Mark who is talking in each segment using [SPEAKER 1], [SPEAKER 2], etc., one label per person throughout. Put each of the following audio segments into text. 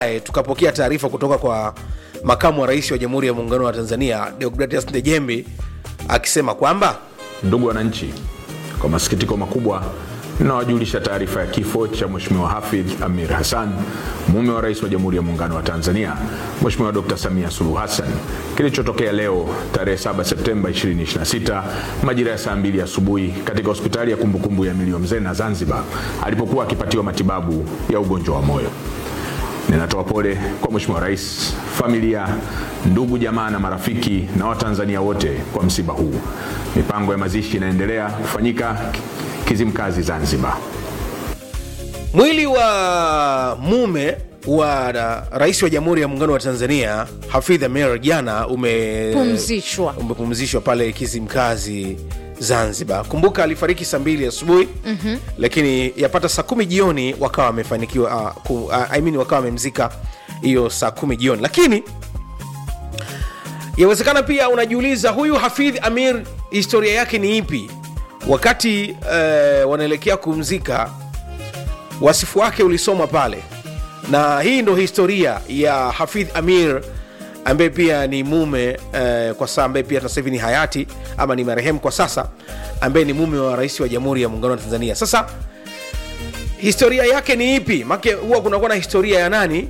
[SPEAKER 1] Eh, tukapokea taarifa kutoka kwa makamu wa rais wa jamhuri ya muungano wa tanzania deogratias ndejembi akisema kwamba
[SPEAKER 2] Ndugu wananchi, kwa masikitiko makubwa ninawajulisha taarifa ya kifo cha Mheshimiwa Hafidh Amir Hassan, mume wa rais wa Jamhuri ya Muungano wa Tanzania Mheshimiwa Dr. Samia Suluhu Hassan, kilichotokea leo tarehe 7 Septemba 2026 majira ya saa mbili asubuhi katika hospitali ya kumbukumbu ya Milio Mzena Zanzibar, alipokuwa akipatiwa matibabu ya ugonjwa wa moyo. Ninatoa pole kwa Mheshimiwa Rais, familia, ndugu, jamaa na marafiki na Watanzania wote kwa msiba huu. Mipango ya mazishi inaendelea kufanyika Kizimkazi, Zanzibar.
[SPEAKER 1] mwili wa mume wa na, rais wa jamhuri ya muungano wa tanzania hafidh amir jana ume
[SPEAKER 3] Pumzishwa.
[SPEAKER 1] umepumzishwa pale kizimkazi zanzibar kumbuka alifariki saa mbili asubuhi mm-hmm. lakini yapata saa kumi jioni wakawa wamefanikiwa uh, ku, uh, I mean, wakawa wamemzika hiyo saa kumi jioni lakini yawezekana pia unajiuliza huyu hafidh amir historia yake ni ipi wakati uh, wanaelekea kumzika wasifu wake ulisomwa pale na hii ndo historia ya hafidh amir ambaye pia ni mume eh, kwa sasa ambaye pia sasa hivi ni hayati ama ni marehemu kwa sasa ambaye ni mume wa rais wa jamhuri ya muungano wa tanzania sasa historia yake ni ipi make huwa kunakuwa na historia ya nani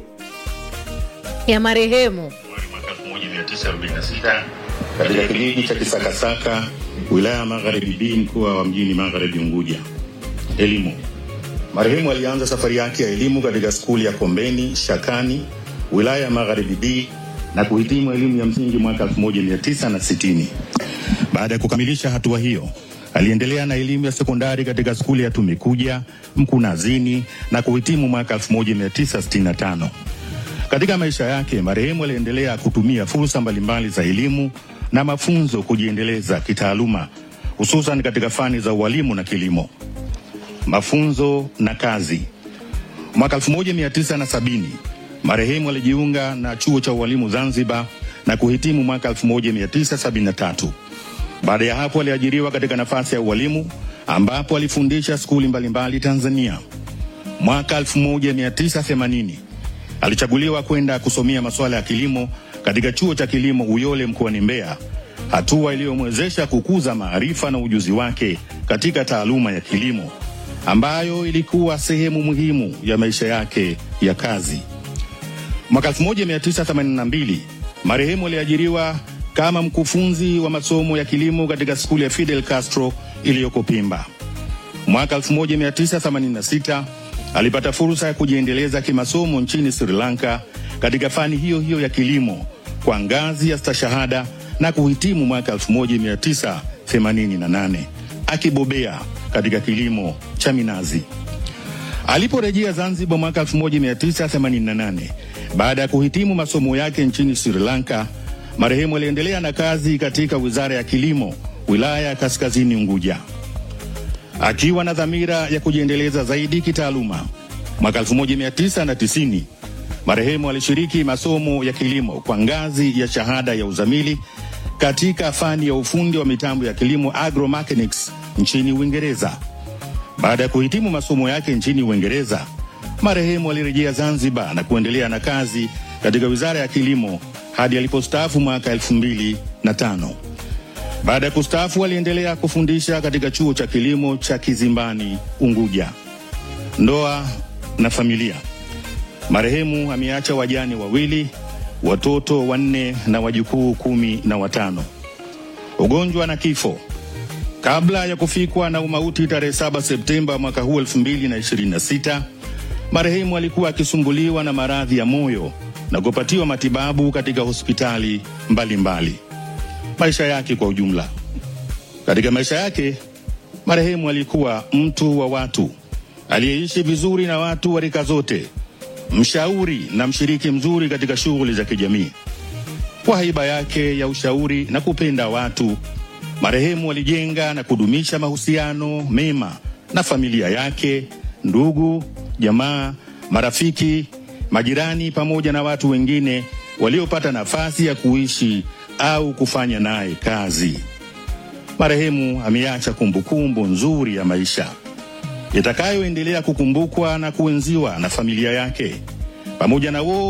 [SPEAKER 3] ya marehemu
[SPEAKER 4] mwaka 1946 katika kijiji cha Kisakasaka, wilaya ya Magharibi B, mkoa wa mjini Magharibi Unguja. Elimu. Marehemu alianza safari yake ya elimu katika skuli ya Kombeni Shakani, wilaya ya Magharibi B na kuhitimu elimu ya msingi mwaka 1960. Baada ya kukamilisha hatua hiyo, aliendelea na elimu ya sekondari katika skuli ya Tumikuja Mkunazini na kuhitimu mwaka 1965. Katika maisha yake marehemu aliendelea kutumia fursa mbalimbali za elimu na mafunzo kujiendeleza kitaaluma, hususan katika fani za ualimu na kilimo. Mafunzo na kazi. Mwaka 1970 marehemu alijiunga na chuo cha ualimu Zanzibar na kuhitimu mwaka 1973. Baada ya hapo aliajiriwa katika nafasi ya ualimu ambapo alifundisha skuli mbalimbali Tanzania. Mwaka 1980 alichaguliwa kwenda kusomea masuala ya kilimo katika chuo cha kilimo Uyole mkoani Mbeya, hatua iliyomwezesha kukuza maarifa na ujuzi wake katika taaluma ya kilimo ambayo ilikuwa sehemu muhimu ya maisha yake ya kazi. Mwaka 1982 marehemu aliajiriwa kama mkufunzi wa masomo ya kilimo katika skuli ya Fidel Castro iliyoko Pimba. Mwaka 1986 alipata fursa ya kujiendeleza kimasomo nchini Sri Lanka katika fani hiyo hiyo ya kilimo kwa ngazi ya stashahada na kuhitimu mwaka 1988 akibobea katika kilimo cha minazi. Aliporejea Zanzibar mwaka 1988 baada ya kuhitimu masomo yake nchini Sri Lanka, marehemu aliendelea na kazi katika Wizara ya Kilimo, wilaya ya Kaskazini Unguja akiwa na dhamira ya kujiendeleza zaidi kitaaluma. Mwaka 1990 marehemu alishiriki masomo ya kilimo kwa ngazi ya shahada ya uzamili katika fani ya ufundi wa mitambo ya kilimo agromechanics nchini Uingereza. Baada ya kuhitimu masomo yake nchini Uingereza, marehemu alirejea Zanzibar na kuendelea na kazi katika Wizara ya Kilimo hadi alipostaafu mwaka 2005. Baada ya kustaafu aliendelea kufundisha katika chuo cha kilimo cha Kizimbani, Unguja. Ndoa na familia. Marehemu ameacha wajane wawili, watoto wanne na wajukuu kumi na watano. Ugonjwa na kifo. Kabla ya kufikwa na umauti tarehe 7 Septemba mwaka huu 2026, marehemu alikuwa akisumbuliwa na maradhi ya moyo na kupatiwa matibabu katika hospitali mbalimbali mbali. Maisha yake kwa ujumla. Katika maisha yake, marehemu alikuwa mtu wa watu aliyeishi vizuri na watu wa rika zote, mshauri na mshiriki mzuri katika shughuli za kijamii. Kwa haiba yake ya ushauri na kupenda watu, marehemu alijenga na kudumisha mahusiano mema na familia yake, ndugu, jamaa, marafiki, majirani pamoja na watu wengine waliopata nafasi ya kuishi au kufanya naye kazi. Marehemu ameacha kumbukumbu nzuri ya maisha itakayoendelea kukumbukwa na kuenziwa na familia yake pamoja na wo